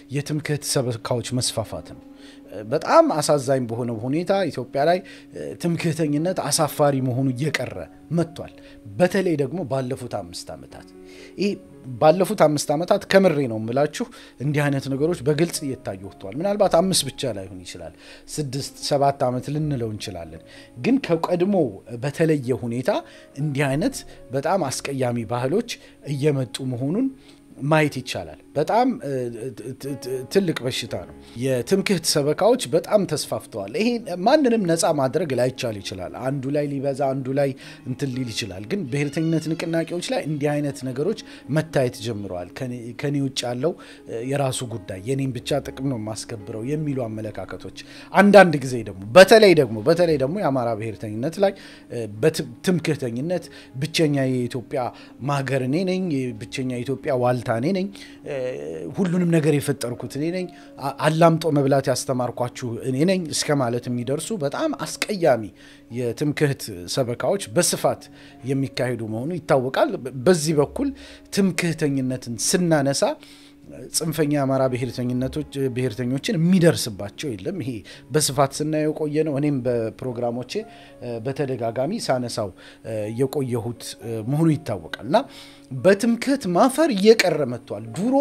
የትምክህት ሰበካዎች መስፋፋት ነው። በጣም አሳዛኝ በሆነ ሁኔታ ኢትዮጵያ ላይ ትምክህተኝነት አሳፋሪ መሆኑ እየቀረ መጥቷል። በተለይ ደግሞ ባለፉት አምስት ዓመታት ይህ ባለፉት አምስት ዓመታት ከምሬ ነው የምላችሁ እንዲህ አይነት ነገሮች በግልጽ እየታዩ ወጥተዋል። ምናልባት አምስት ብቻ ላይሆን ይችላል፣ ስድስት ሰባት ዓመት ልንለው እንችላለን። ግን ከቀድሞ በተለየ ሁኔታ እንዲህ አይነት በጣም አስቀያሚ ባህሎች እየመጡ መሆኑን ማየት ይቻላል። በጣም ትልቅ በሽታ ነው። የትምክህት ሰበካዎች በጣም ተስፋፍተዋል። ይሄ ማንንም ነፃ ማድረግ ላይቻል ይችላል። አንዱ ላይ ሊበዛ፣ አንዱ ላይ እንትን ሊል ይችላል። ግን ብሔርተኝነት ንቅናቄዎች ላይ እንዲህ አይነት ነገሮች መታየት ጀምረዋል። ከኔ ውጭ ያለው የራሱ ጉዳይ፣ የኔም ብቻ ጥቅም ነው የማስከብረው የሚሉ አመለካከቶች አንዳንድ ጊዜ ደግሞ በተለይ ደግሞ በተለይ ደግሞ የአማራ ብሔርተኝነት ላይ በትምክህተኝነት ብቸኛ የኢትዮጵያ ማገር እኔ ነኝ፣ ብቸኛ የኢትዮጵያ ዋልታ እኔ ነኝ ሁሉንም ነገር የፈጠርኩት እኔ ነኝ፣ አላምጦ መብላት ያስተማርኳችሁ እኔ ነኝ እስከ ማለት የሚደርሱ በጣም አስቀያሚ የትምክህት ሰበካዎች በስፋት የሚካሄዱ መሆኑ ይታወቃል። በዚህ በኩል ትምክህተኝነትን ስናነሳ ጽንፈኛ የአማራ ብሔርተኞችን የሚደርስባቸው የለም። ይሄ በስፋት ስናየው የቆየ ነው። እኔም በፕሮግራሞቼ በተደጋጋሚ ሳነሳው የቆየሁት መሆኑ ይታወቃል እና በትምክህት ማፈር እየቀረ መጥቷል። ድሮ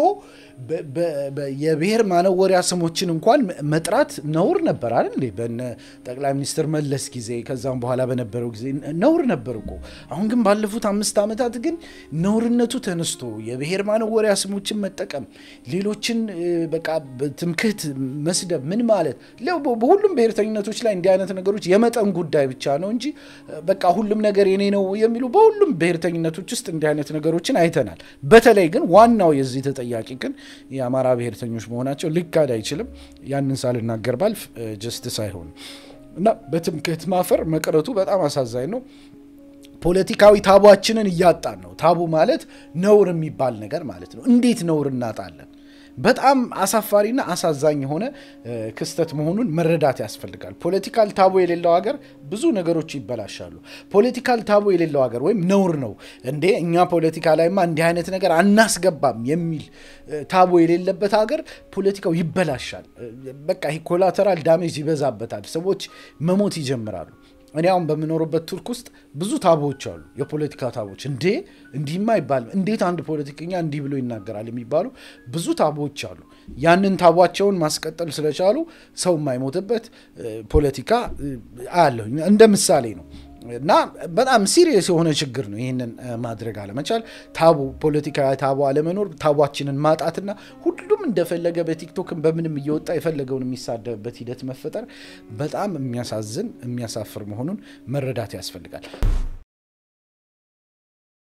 የብሔር ማነወሪያ ስሞችን እንኳን መጥራት ነውር ነበር አይደል? በነ ጠቅላይ ሚኒስትር መለስ ጊዜ ከዛም በኋላ በነበረው ጊዜ ነውር ነበር እኮ። አሁን ግን ባለፉት አምስት ዓመታት ግን ነውርነቱ ተነስቶ የብሔር ማነወሪያ ስሞችን መጠቀም፣ ሌሎችን በቃ ትምክህት መስደብ ምን ማለት በሁሉም ብሔርተኝነቶች ላይ እንዲህ አይነት ነገሮች የመጠን ጉዳይ ብቻ ነው እንጂ በቃ ሁሉም ነገር የኔ ነው የሚሉ በሁሉም ብሔርተኝነቶች ውስጥ እንዲህ አይነት ነገሮችን አይተናል። በተለይ ግን ዋናው የዚህ ተጠያቂ ግን የአማራ ብሔርተኞች መሆናቸው ሊካድ አይችልም። ያንን ሳልናገር ባልፍ ጀስትስ አይሆንም እና በትምክህት ማፈር መቅረቱ በጣም አሳዛኝ ነው። ፖለቲካዊ ታቧችንን እያጣን ነው። ታቡ ማለት ነውር የሚባል ነገር ማለት ነው። እንዴት ነውር እናጣለን? በጣም አሳፋሪና አሳዛኝ የሆነ ክስተት መሆኑን መረዳት ያስፈልጋል። ፖለቲካል ታቦ የሌለው ሀገር ብዙ ነገሮች ይበላሻሉ። ፖለቲካል ታቦ የሌለው ሀገር ወይም ነውር ነው እንዴ እኛ ፖለቲካ ላይማ እንዲህ አይነት ነገር አናስገባም የሚል ታቦ የሌለበት ሀገር ፖለቲካው ይበላሻል። በቃ ኮላተራል ዳሜጅ ይበዛበታል። ሰዎች መሞት ይጀምራሉ። እኔ አሁን በምኖርበት ቱርክ ውስጥ ብዙ ታቦዎች አሉ፣ የፖለቲካ ታቦች። እንዴ እንዲህማ አይባልም፣ እንዴት አንድ ፖለቲከኛ እንዲህ ብሎ ይናገራል የሚባሉ ብዙ ታቦዎች አሉ። ያንን ታቧቸውን ማስቀጠል ስለቻሉ ሰው የማይሞትበት ፖለቲካ አያለሁ። እንደ ምሳሌ ነው። እና በጣም ሲሪየስ የሆነ ችግር ነው ይህንን ማድረግ አለመቻል፣ ታቡ ፖለቲካዊ ታቡ አለመኖር፣ ታቧችንን ማጣትና ሁሉም እንደፈለገ በቲክቶክን በምንም እየወጣ የፈለገውን የሚሳደብበት ሂደት መፈጠር በጣም የሚያሳዝን የሚያሳፍር መሆኑን መረዳት ያስፈልጋል።